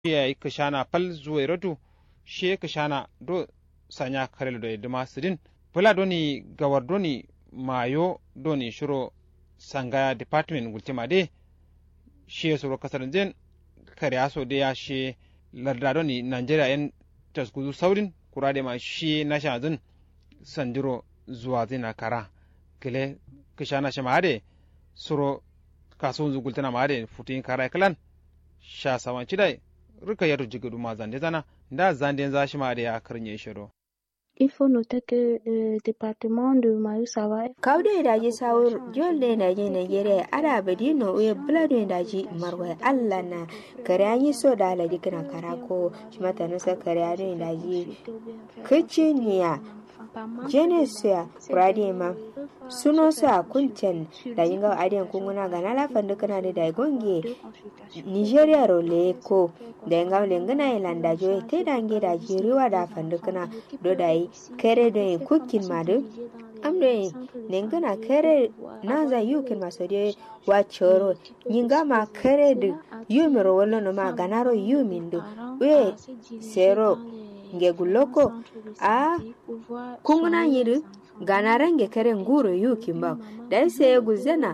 ya kishana pal zuwa rotu she kishana do sanya karel do duma sidin pula doni gawar doni mayo doni shiro sangaya department gultima de she suro kasar jen kare aso de ya she larda doni nigeria yan taskuzu saurin kurade ma she na shazin sandiro zuwa zina kara kile kishana shi maade suro kasuwan zugultana maade futin kara kalan sha sawan cidai rika yaro jigadu ma zande zana da zande za shi maade ya karnye shiro Il faut noter que le département de Mayo-Sawa kawde daji sawur jolle daji nigeria ara badino uye blado daji marwa allah na kare anyi so da ala dikina karako shimata nusa kare ado daji kiciniya genesia pradima suno sa kunten da yinga adiyan kunguna ga nala fandu kana da da gonge nigeria ro leko da yinga lengana ilanda jo te dange da jiriwa da fandu kana do dai kere do kukin madu amre nengana kere naza yukin masode wa choro nyinga ma kere du yumiro wolo no ma ganaro yumindu we sero nge guloko a kunguna yiri ganarange kere nguro yukin ba dai sai guzena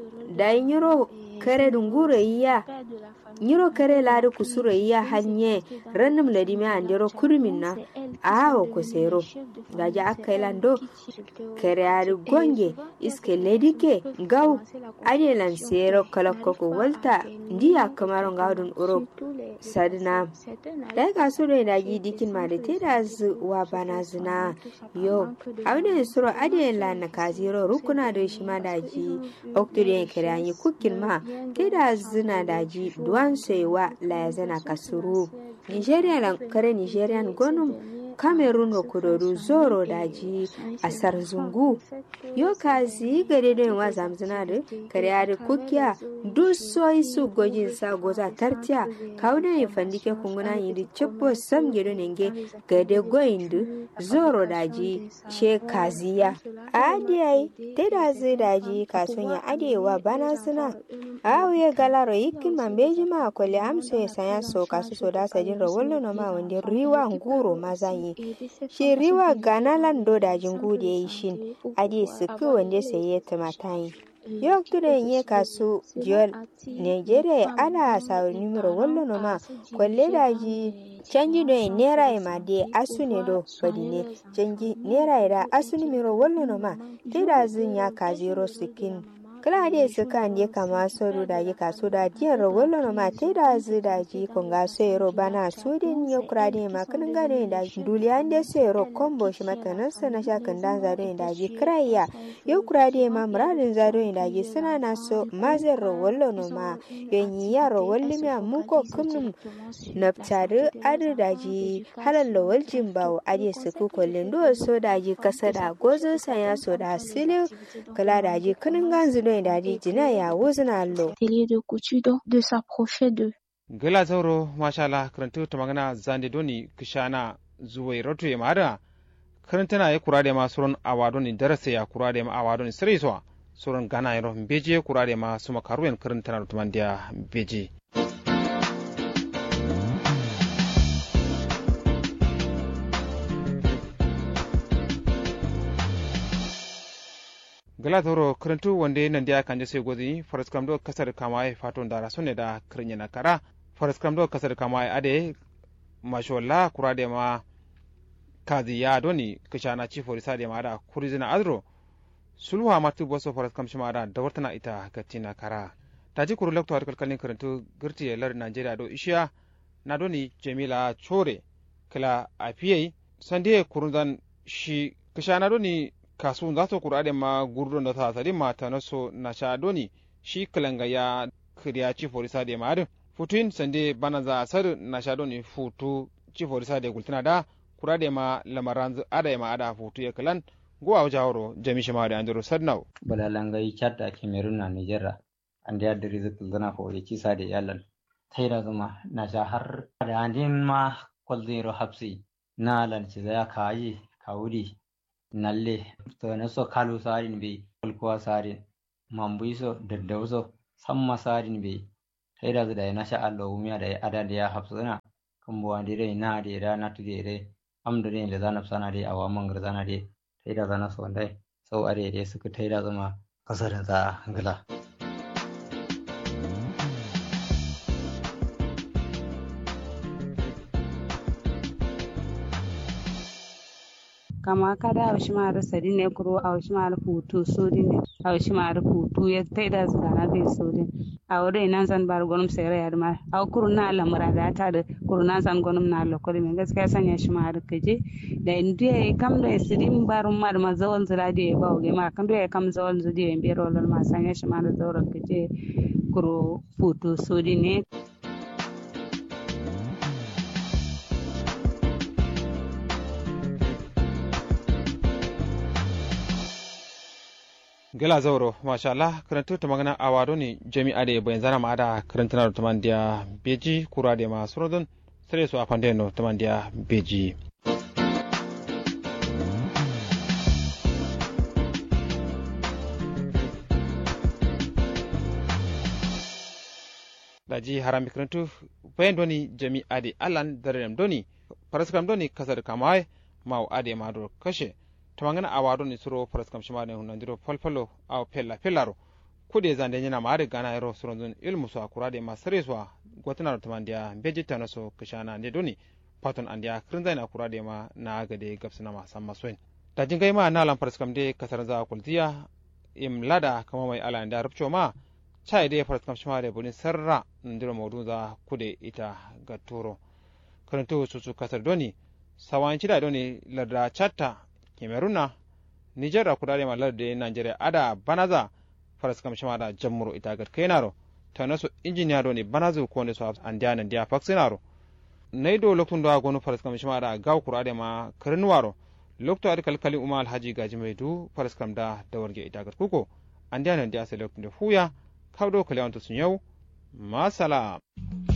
dai nyiro kere du nguro iya nyiro kere lari kusuro iya hanye rannum ladimi andero kurmin na awo ko sero gaja akailan do kere ari gonge iske ledike gaw adelan sero kala koko walta ndiya kamaro gawdun uro sadna dai ka suro da gi dikin ma da te da zu wa bana zina yo awde suro adelan na kaziro rukuna da shi ma da ji oktire kere anyi kukin ma te da zina da ji duwan sewa la zana kasuru nigeria lan kare nigerian gonum cameroon wa kudoru zoro daji a sarzungu yo kazi gare da yawa zamzina da kare da kukiya duk soyi su gojin sa goza tartiya kawo da yin fandike kunguna yi da cibbo sam gido nenge gade goyin da zoro daji she kaziya adiyai te da zai daji kasuwan ya adewa bana suna awiye galaro yikin mambeji ma kwale amso ya sanya so kasu so da sajin rawallo na ma wanda riwa nguro mazanyi shi riwa gana lando da jingu da yi shin adi suku wanda sai ya tumatayi yau tuda nye kasu jiyol nigeria ana sauri numero wallo no ma kwalle da ji canji do nera ma de asu ne do badi ne canji nera da asu numero wallo no ma te da zin ya ka zero sikin kala de suka ne kama soro da yi kaso da diyar wallo no ma te da zu da ji konga sero bana su din yo krade ma kan gane da duliya de sero kombo shi mata nan sana shakan dan zaro da ji kraya yo krade ma muradin zaro da ji suna na so mazar wallo no ma yanyi yaro walli mi mun ko kumnum naftare adu da ji halal waljin bawo ade su ku kullin do so da ji kasa da gozo sanya so da sile kala da ji kanin ganzu do da ji jina ya wuzna lo atelier de couture de s'approcher de gila zauro mashallah karantu ta magana zande doni kishana zuwai rotu ya mada karantana ya kura da ma suron awado ni darasa ya kura da ma awado ni sire so suron gana ya rohun beje kura da ma suma karuyan karantana rutuman da beje gala toro karantu wanda nan da kan sai gozi faras kam do kasar kama ai faton dara sonne da krinya na kara faras kam do kasar kama ai ade masholla kurade ma kazi ya doni kishana ci forisa de ma da kurizina azro sulwa matu boso faras kam shima da dawartana ita katina kara taji kuru lakto har kalkalin karantu girti lar Najeriya do ishiya na doni Jamila Chore kala afiyai sande kurundan shi kishana doni kasu za su kura da ma gurdon da ta sadi mata na so na sha doni shi kalanga ya kiriya ci forisa da ma'adin futuin sande bana za a sar na sha doni futu ci forisa da gultina da kura da ma lamaran ada ma ada futu ya kalan gowa wajen horo jami shi ma da andro sadnau balalanga yi chatta cameroon na nigeria ande ya diri zikil zana ko ya kisa da yalan taira zuma na sha har da andin ma kwalzero hapsi na lanci ya kayi kawuri nalle to na so kalu sarin be kulkuwa sarin mambuiso daddauso samma sarin be taida zu da na sha allo umiya da ada da ya hafsuna kan buwa da dai na da da na tu da dai amda da da zana sana da awa man gar zana da taida zana so dai sau are da suka taida zama kasarin za gala kama kada awshimara sadine kuro awshimara putu sodine awshimara putu ya taida zana dai sodin awre nan san bar gonum sere yadma aw kuru na la murada ta da kuru nan san gonum na lo kori men gaskiya sanya shi ma har kaje da indiya kam da sidim barum mar ma zawon zura da ba oge ma kan da kam zawon zudi en bero lol ma sanya shi ma da zawra kaje kuru putu sodine gela zauro mashallah karantu ta magana a wado ne jami'a da bayan zana ma'ada karantuna da tamandiya beji kura da masu rodon sai su a fandeno tamandiya beji daji harami karantu bayan doni jami'a da alan darem doni faraskam doni kasar kamai mau ade mado kashe tamangana awado ni suro paras kam shimade hunandiro falfalo aw pella pellaro kude zande nyina maade gana ero surondun ilmu so akurade ma sereswa gotina tamandia beji tanoso kishana ne doni paton andia krinzaina akurade ma na agade gapsina ma samma soin da jingai ma na lam paras kam de kasar za kultiya im lada kama mai ala nda rupcho ma chai de paras kam shimade boni sarra ndiro mawdun za kude ita gaturo karanto susu kasar doni sawanci da doni larda chatta kemeruna niger da kudade ma larda nigeria ada banaza faras kam shima da jammuro ita gar kainaro ta naso injiniya do ne banazu ko ne so andiya nan dia faksinaro nay do loktun do agonu faras kam shima da gaw kurade ma karnuwaro lokto ar kalkali uma alhaji gaji mai du faras kam da dawarge ita gar kuko andiya nan dia sai loktun da huya kawdo kalewanto sun yau masala